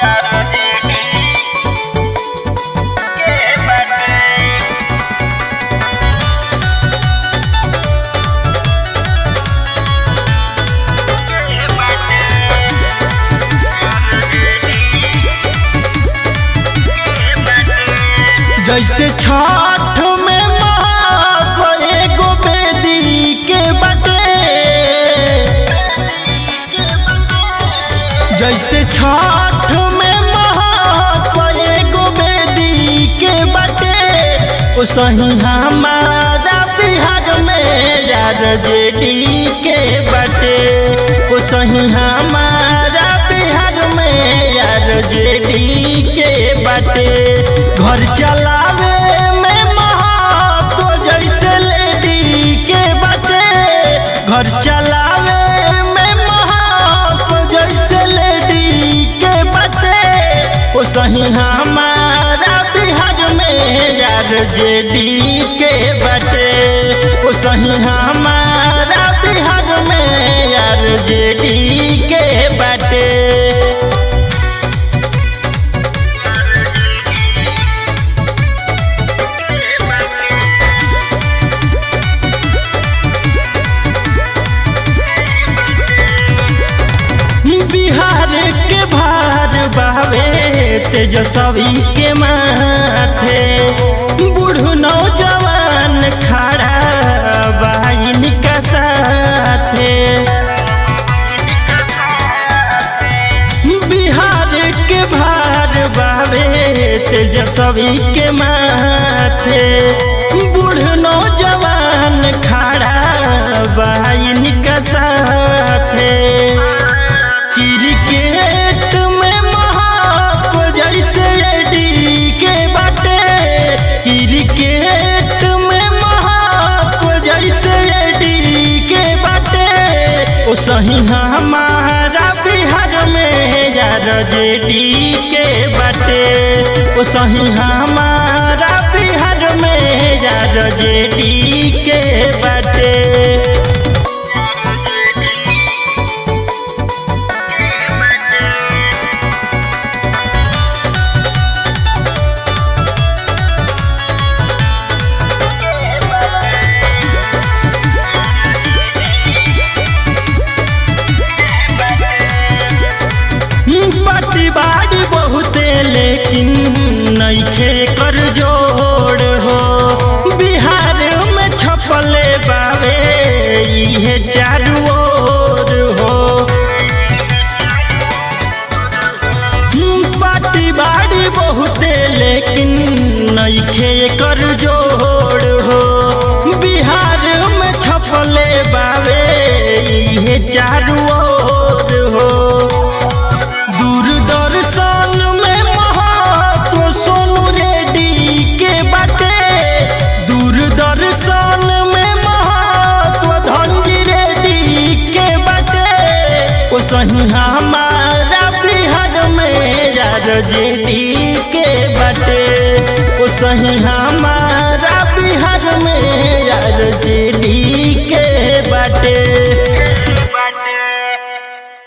जैसे छठ में महात्व एगो बेदी के बटे जैसे छठ में महात्व एगो बेदी के बटे ओ सही हमारा बिहार में यार जेडी के बटे ओ सही हमारा बिहार में यार जेडी के बटे घर चलावे में महत्व जैसे लेडी के बटे घर चलावे में महत्व जैसे लेडी के बटे ओ सही हमारा बिहार में यार जेडी के बटे ओ सही हमारा बिहार में यार जेडी के बटे बिहार के भार बावे तेजस्वी के माथे बूढ़ नौजवान खड़ा बहन का साथे बिहार के भार बावे तेजस्वी के माथे बूढ़ नौजवान खड़ा बहन का साथे क्रिकेट में महाप जैसे एडी के बाटे क्रिकेट में महाप जैसे एडी के बाटे ओ सही हमारा बिहार में यार जेडी के बाटे ओ सही हमारा बिहार में यार जेडी के बाटे पट्टी बाड़ी बहुते लेकिन नईखे कर जोड़ हो बिहार में छपले बावे इहे चारू ओर हो पार्टी बाड़ी बहुते लेकिन नईखे कर जोड़ हो बिहार में छपले बावे इहे चारू ओर हो दूरदर्शन में महत्व सोनू रेड्डी के बाटे दूरदर्शन में महत्व धनजी रेड्डी के बाटे ओ सही हमारा बिहार में यार जेडी के बाटे ओ सही हमारा बिहार में यार जेडी